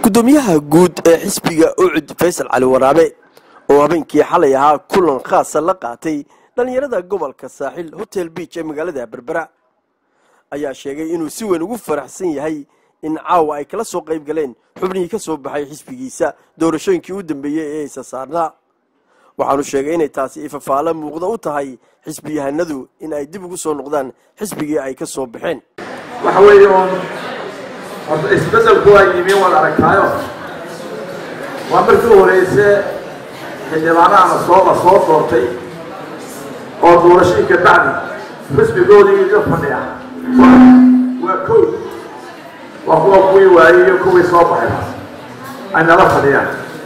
gudoomiyaha guud ee xisbiga ucud faysal cali waraabe oo habeenkii xalay ahaa kulan khaasa la qaatay dhallinyarada gobolka saaxil hotel beach ee magaalada berbera ayaa sheegay inuu si weyn ugu faraxsan yahay in caawa ay kala soo qayb galeen xubnihii ka soo baxay xisbigiisa doorashooyinkii u dambeeyey ee isa saarnaa waxaanu sheegay inay taasi ifafaalo muuqda u tahay xisbiyahanadu in ay dib ugu soo noqdaan xisbigii ay ka soo baxeen waxa weeye uun horta isbeddelku waa yimi waad aragtaayo waa markii u horeyse xildhibaanaha soo la soo doortay oo doorashadii ka bacdi xisbigoodii iga fadhiya waa kow waa kuwa kuwii waayey iyo kuwii soo baxay ay nala fadhiyaan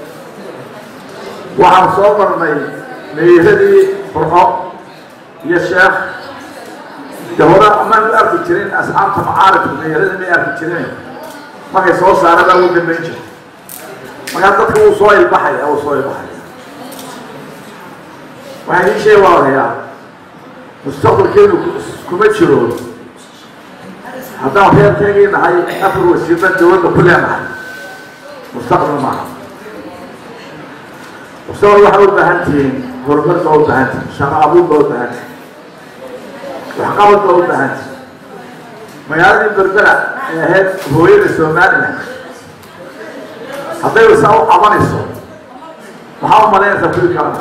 waxaan soo marnay meeradii burco iyo sheekh de hore amaan u arki jirin asxaabta macaarifka meerada may arki jirin markay soo saarada u dambayn jira markaa dadka wuu soo ilbaxaya wuu soo ilbaxaya waxaan ii sheeg waa odayaa mustaqbalkeenu kuma jiro haddaan reerkeegii nahay afar wasiirna dawladda ku leenahay mustaqbal maaha mustaqbal waxaa u baahan tihiin horumar baa u baahan tihin shaqo abuur baa u baahan tihin waxqabad baa u baahan tihin magaaladii berbera ee ahayd hooyada somalilan hadday saa u cabanayso maxaa u malaynaysaa kuwi kalena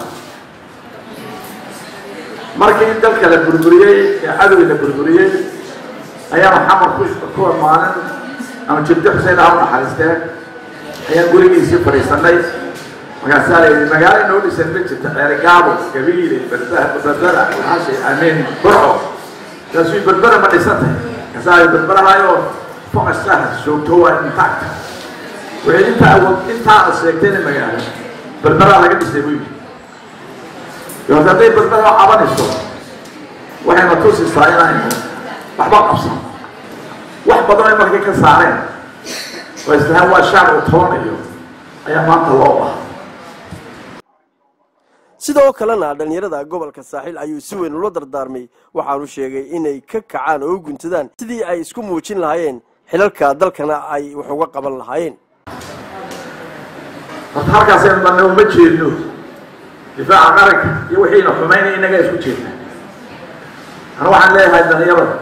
markii in dalka la burburiyey ee cadowga la burburiyey ayaanu xamar ku kuwa maalin ama jirdi xuseen ah u naxariisteen ayaan gurigiisii fadhiisanay markaasaa la yidhi magaalo inoo dhisan ma jirta ceerigaabo gabiile berbera berbera xashay amiin burco kaasuu berbera ma dhisan tahay markaasaa berberahayo foqasah joogto waa intact wixii intaa awood intaana sheegtayna magaalo berberaa laga dhisay buu yidhi yoos hadday berbera oo cabanayso waxayna tusisaa inaynu waxba qabsan wax badan ay markay ka saareen oo islahaan waa shaar uu tobanayo ayaa maanta loo baha sidoo kalena dhallinyarada gobolka saaxiil ayuu si weyn ula dardaarmay waxaanu sheegay inay ka kacaan oo u guntadaan sidii ay isku muujin lahaayeen xilalka dalkana ay wax uga qaban lahaayeen horta halkaasaynu dhanna uma jeedno difaaca qaranka iyo wixiina xumaynaya innagaa isku jeedna ana waxaan leeyahay dhallinyarada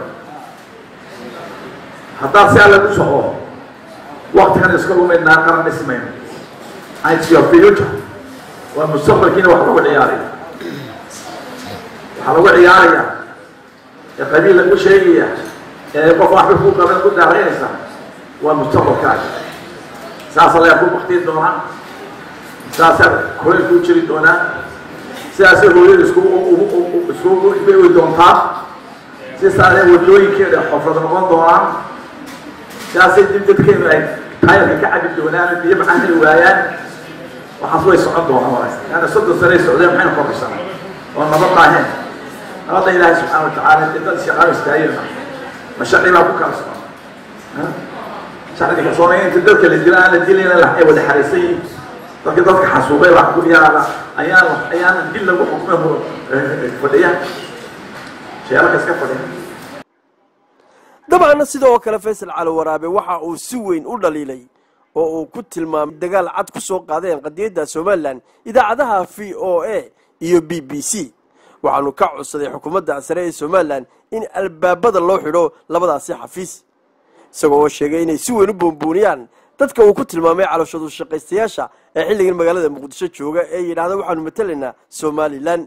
haddaad si alle ku soco waktigan iska lumaynaa qaran dhismayno its your future waa mustaqbalkiina wax lagu ciyaaraya waxaa lagu ciyaaraya ee qabiil lagu sheegaya ee qof waxba ku qaban ku daaraynaysa waa mustaqbalkaaga saasa layaa ku baktiin doonaa saasaa korey kuu jiri doonaa sidaasay hooyada isku isku bay doontaa sidaasay wadooyinkeeda xofrad noqon doonaan sidaasay dib dadkeenu ay taayarka ka cabi doonaan biyo macaan heli waayaan waxaas way socon doonaan walaal yaani soddon sanay socdeen maxayna koraysan oo nabad maaheen nabadda ilaahay subxaana watacaala dad shaqaalo istaayirna ma sharci baa ku kala socon sharci kalsoonay inta dadka la dila aan la dilayna la ay wada xariisan yihiin dadka dadka xasuuqay wax ku yaala ayaan ayaan dil lagu xukmay fadhiya sheelaka iska fadhiya dabcanna sidoo kale faysal cali waraabe waxa uu si weyn u dhaliilay oo uu ku tilmaamay dagaal cad ku soo qaadeen qadiyadda somalilan idaacadaha v o a iyo b b c waxaanu ka codsaday xukuumadda sare ee somalilan in albaabada loo xidho labadaasi xafiis isagoo oo sheegay inay si weyn u boonbooniyaan dadka uu ku tilmaamay calooshadu shaqaystayaasha ee xilligan magaalada muqdisho jooga ee yidhaahda waxaanu matalaynaa somalilan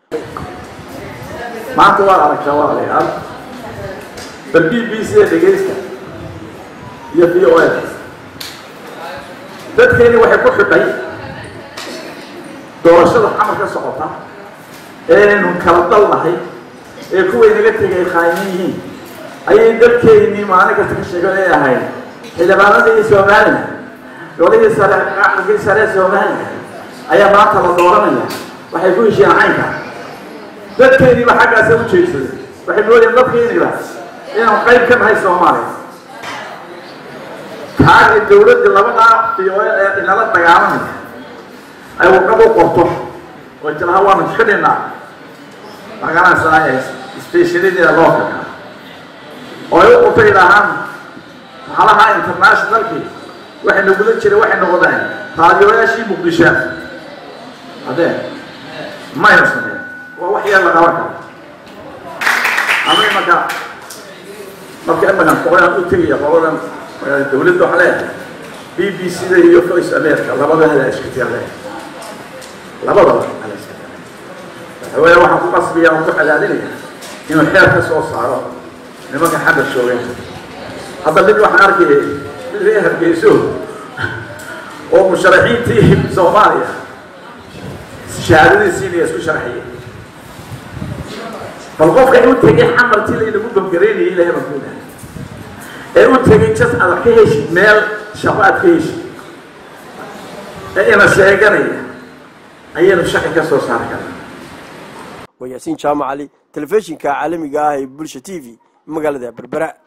maanta waad aragtaa walaalayaal bal b b c dhegaysta iyo v o a dadkeeni waxay ku xidhay doorashada xamar ka socota eenu kala dal nahay ee kuway naga tegay khaayimin yihiin ayay dadkeennii maalin kasta ka sheego ay ahayd xildhibaanadii somalilan golihii sare qaxigii sare somalilan ayaa maanta la dooranaya waxay ku heshiyeen caynka dadkeeniiba xaggaasa u jeedsaday waxay moodeen dadkeeniba inaan qayb ka nahay soomaaliya kaa dawladda labadaa fiyoel ee inala dagaalamaya ay warqad u qorto oo jiraha waanu xidhinaa magaranaysaa stationideeda loo kagaa oo ay u qorto idhaahaan maxalaha internationalkii waxay nagudan jireen waxay noqdeen raadiyoyaashii muqdisho haddee mayna sameyn waa wax yar la qaban karo ama imanka marka imankan qoladan u tegaya qoladan dawladda waxaa leeyahay b b c da iyo voice america labada hada iskatiya leeyahay labadaba ala iskatiya waxaweeye waxaan ku qasbiya aan ku cadaadinaya inuu xeer ka soo saaro nimanka xagga shoogeen hadda mid waxaan arkayay mid ree hargeyso oo musharaxiintii soomaaliya shahaadadiisiinaya isku sharxiyay bal qofka u tegay xamartii laynagu bamgareynayay ilahay baan kuudahay ee u tegay jas aad ka heshid meel shaqo aad ka heshid ee ina sheeganaya ayaynu shaqi ka soo saari karnaa waa yaasiin jaamac cali telefishinka caalamiga ah ee bulsha t v magaalada berbera